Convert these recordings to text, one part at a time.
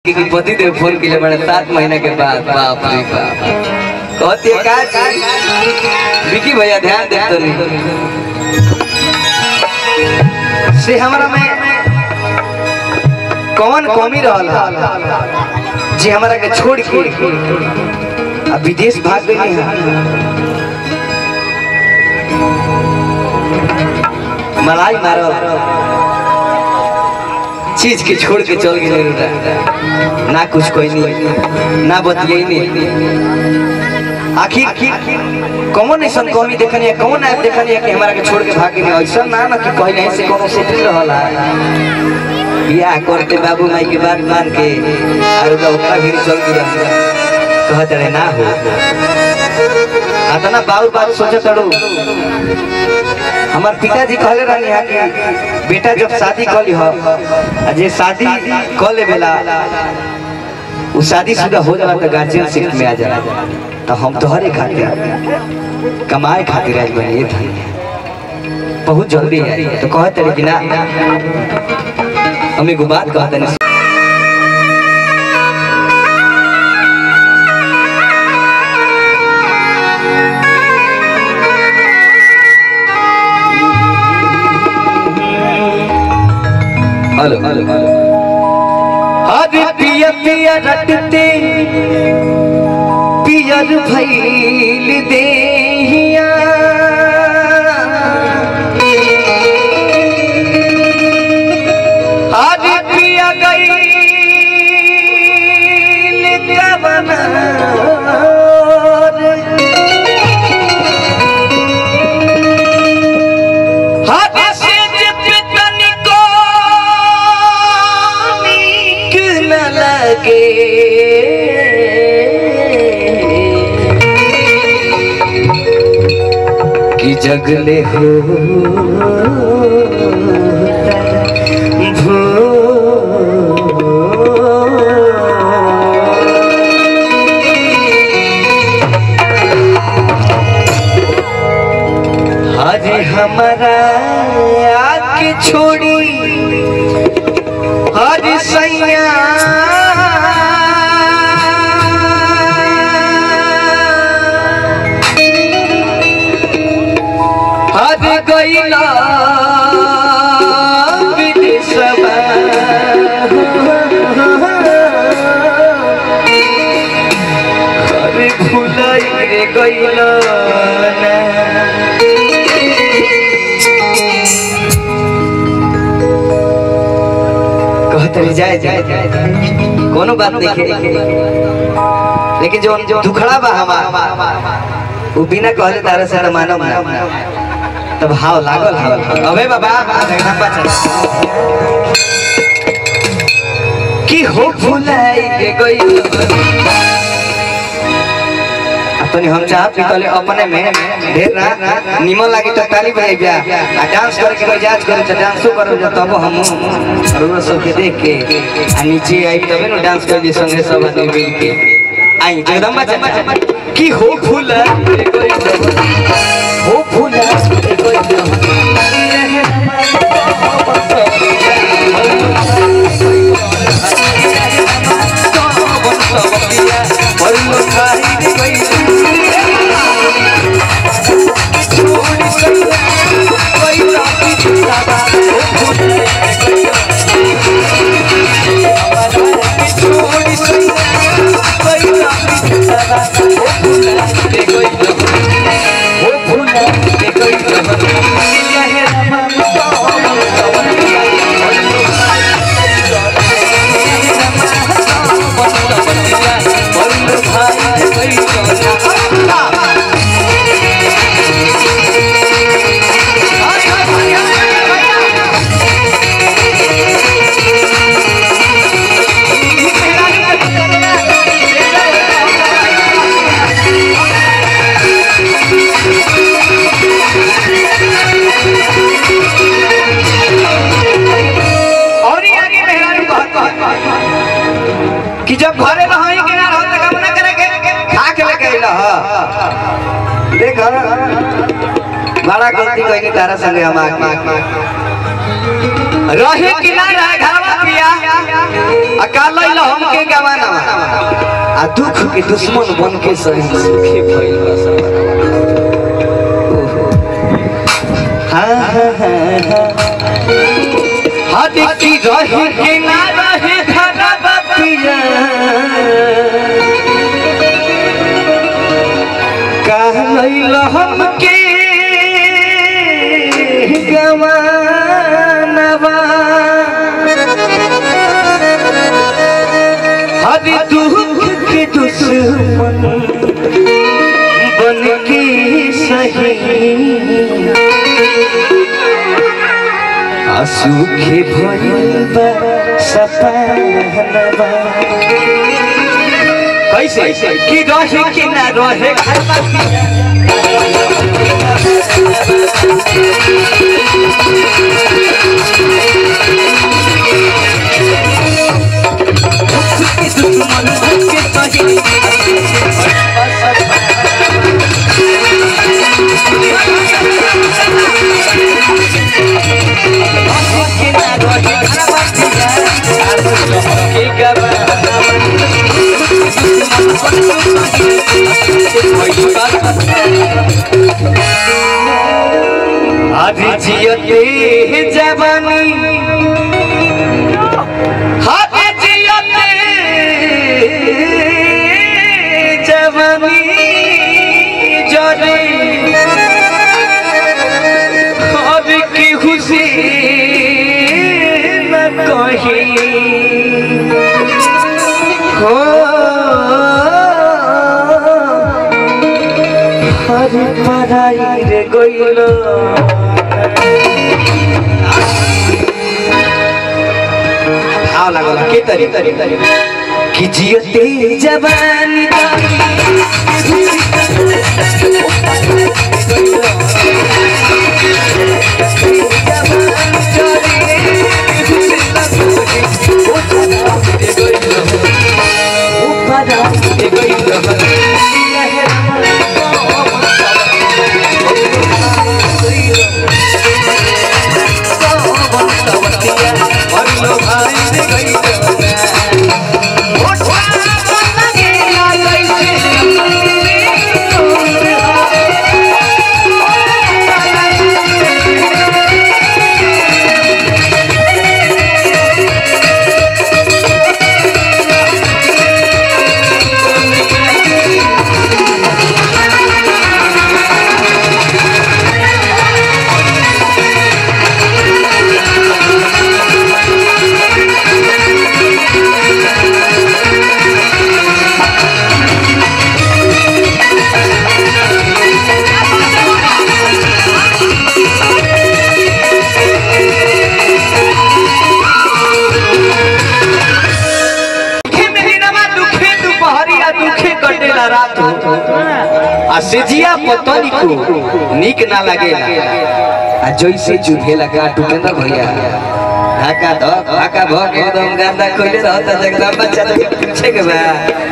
कि पति देव फोन के लिए बड़े सात महीने के बाद बाप रे बाप कहती है का चीज विकी भैया ध्यान दे तो नहीं से हमारा में कौन कमी रहल हा जे हमारा के छोड़ के अब विदेश भाग गई है मलाई मारल चीज के छोड़ के चल गए ना ना कुछ कोई नहीं ना बतिये नहीं आखिर कौन ऐसा कमी देखनी है कौन ऐप देखनी है कि हमारा के छोड़ के भागे नहीं ऐसा ना ना कि पहले से कोनो सेटिंग रहला बियाह करते बाबू माई के बात मान के और का ओकरा भी चल गया कहत रहे ना हो अतना बाबू बात सोचत अड़ू हमार पिताजी कहले रहनी है कि बेटा जब शादी कर ली हो आ जे शादी कर ले बेला उ शादी शुदा हो जाला तो गार्जियन शिफ्ट में आ जाला तो हम तोहरे खातिर कमाए खातिर आज बने था बहुत जल्दी है तो कहते रहे कि ना हम एगो बात कहते नहीं हेलो हेलो हेलो अरे पिया पिया रटते पियर भैल देहिया अरे पिया गई कवना हाथ से जितनी को नीक न लगे कि जगले हो हरे हमारा आके छोड़ी हरे सैया हरे गैला विदेशवा हरे भुलाई रे गैला ना कहते रही जाए जाए जाए कोनो बात नहीं है लेकिन जो जो दुखड़ा बा हमार वो बिना कहले तारे से मानव ना तब हाव लागल हाव अबे बाबा देखना पाछा की हो भुलाई के गई तनी हम चाह पितले अपने में ढेर ना निमन लागे तो ताली बजाई बा आ डांस करे के मजाज करे तो डांसो करे जो तब हम रोज सब के देख के आ नीचे आई तबे न डांस कर दी संगे सब आदमी मिल के आई जगदम्बा चम्बा की हो फूल हो फूल और ये आगे मेहरारू कहत कहत कि जब घरे रही के ना रहत काम ना करे के खा के लेके अइला ह देख बड़ा गलती कइनी तारा संगे हम आके रहे कि ना रहे घरवा पिया अकाला ला हमके गवाना आ दुख के दुश्मन बन के सही सुखे भइल बा सब हाँ हाँ हाँ हाँ हद की रहे के ना रहे धरा बतिया कहल हमके गवानवा हद दुख के दुश्मन बन के सही असुखे भइल बा सपनवा कैसे कि रहे कि ना रहे दुश्मन बन के सही कि ना रहे के आज जियते जवानी हाथ जियते जवानी जरे अब की खुशी न कही हो हर पराई रे गइलो भाव लागल के तरी कि जियते जवानी दुखे महीनामा दुखे दुपहरिया दुखे कटेला रात आ सेजिया पतनी को निक ना लागेला आ जैसे चुभेला का टूटेला भैया ढाका ध ढाका भ के एकदम गांदा खोले रहता जगदम बच्चा तो पूछे के बा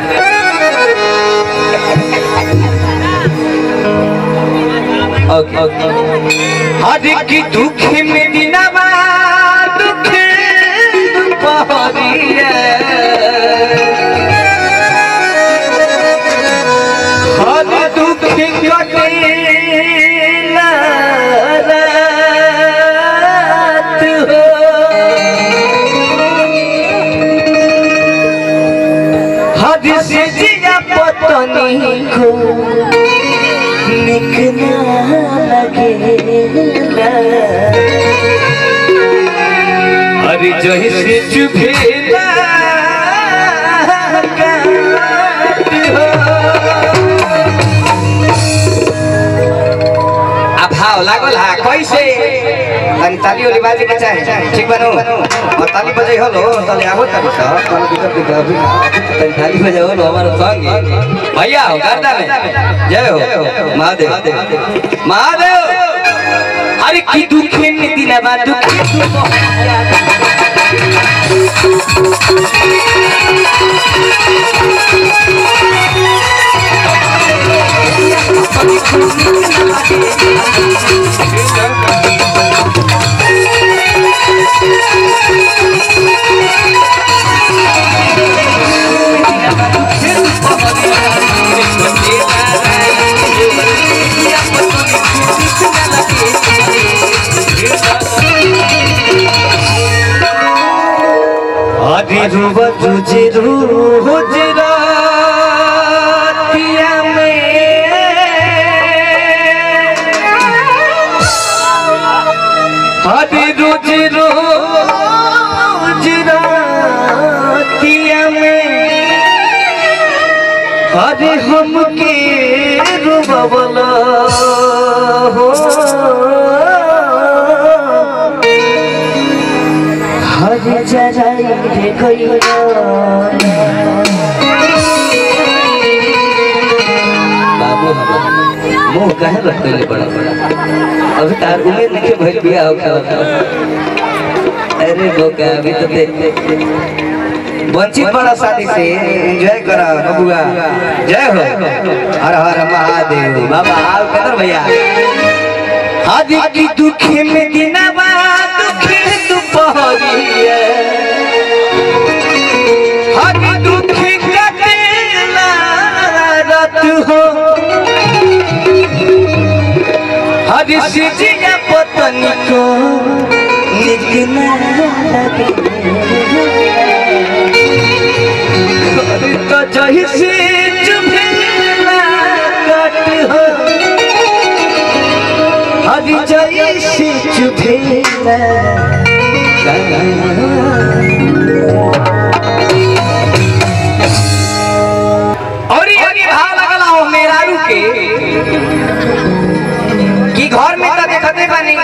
ओके ओके हर की दुखे में दिनवा दुखे दुपहरिया हर दुख कटे रात हो हर से जिया पतनी को निक ना लगेला अरे जैसे चुभेला काट हो आ भाव लागल हा कैसे तनी ताली वाली बाजे के चाहे ठीक बनो और ताली बजे हलो ताली आवो ताली सा कोनो दिक्कत नहीं अभी तनी ताली बजे हलो हमारे संग भैया हो गर्दा में जय हो महादेव महादेव अरे की दुखे में दिनवा दुखे रुब तुझे रुजरातिया में हरे रोज रोज रातिया में हरे हमके रुबवला हो हरे जराई रे गइया बाबू मुंह कहे रखले बड़ा बड़ा अभी तार उम्मीद नहीं भइल बिया हो खाओ अरे बोका अभी तो देख वंचित बड़ा शादी से एंजॉय करा बबुआ जय हो हर हर महादेव बाबा आओ कदर भैया आदि की दुखे में दिनवा दुखे दुपहरिया आदि दुखे कटेला रात हो हरि सिजिया पतनी को निक न लगे हरि तो जही से चुभेला कट हो हरि जही से चुभेला और ये आगे भाव लगला हो मेरारू के कि घर में तो देखते बानी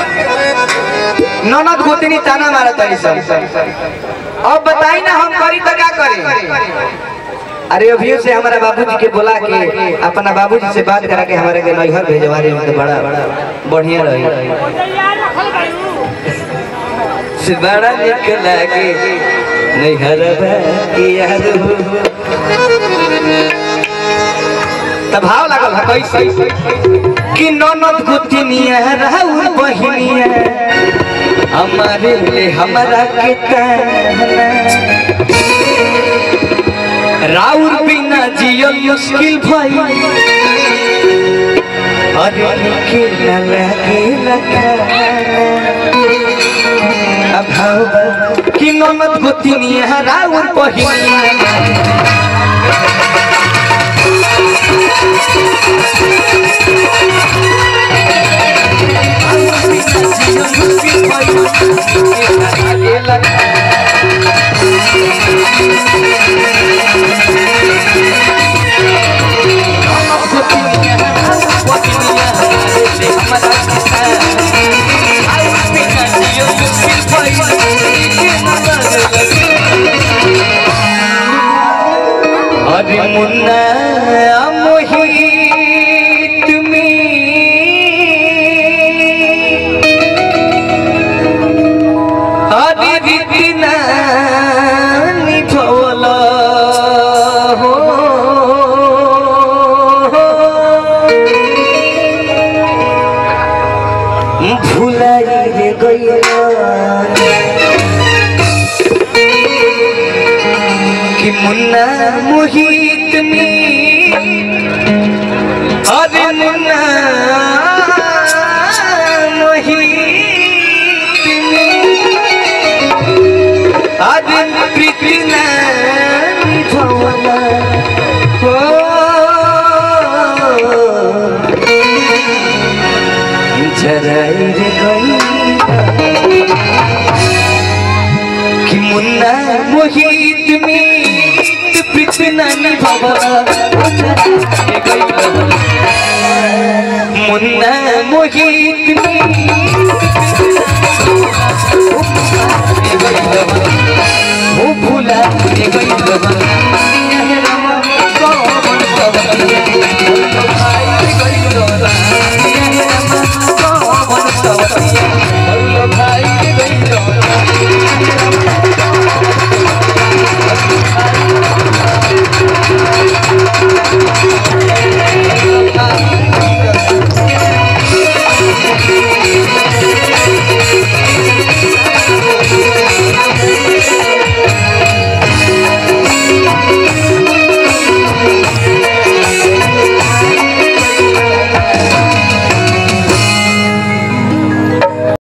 ननद गोतनी ताना मारा तरी सब अब बताई ना हम करी तो क्या करें अरे अभी से हमारे बाबूजी के बोला के अपना बाबूजी से बात करा के हमारे के नैहर भेजवा रहे तो बड़ा बढ़िया रही से बड़ा निक लागे नैहर की याद हो तब भाव लागल है कैसे कि ननद गोतनिया राउर बहिनिया हमारे ले हमारा के ताना राउर बिना जियल मुश्किल भई अरे लिखे न लगे लगा अब भाव कि ननद गोतनिया राउर बहिनिया अरे मुन्ना मोहित में अरे रितना निभवला हो भुलाई रे गइला कि मुन्ना मोहित में अरे मुन्ना मोहित में अरे प्रीतना निभवला हो जराई रे गइला कि मुन्ना मोहित में पिछना निभावा मुन्ना मोहित में वो भूला गई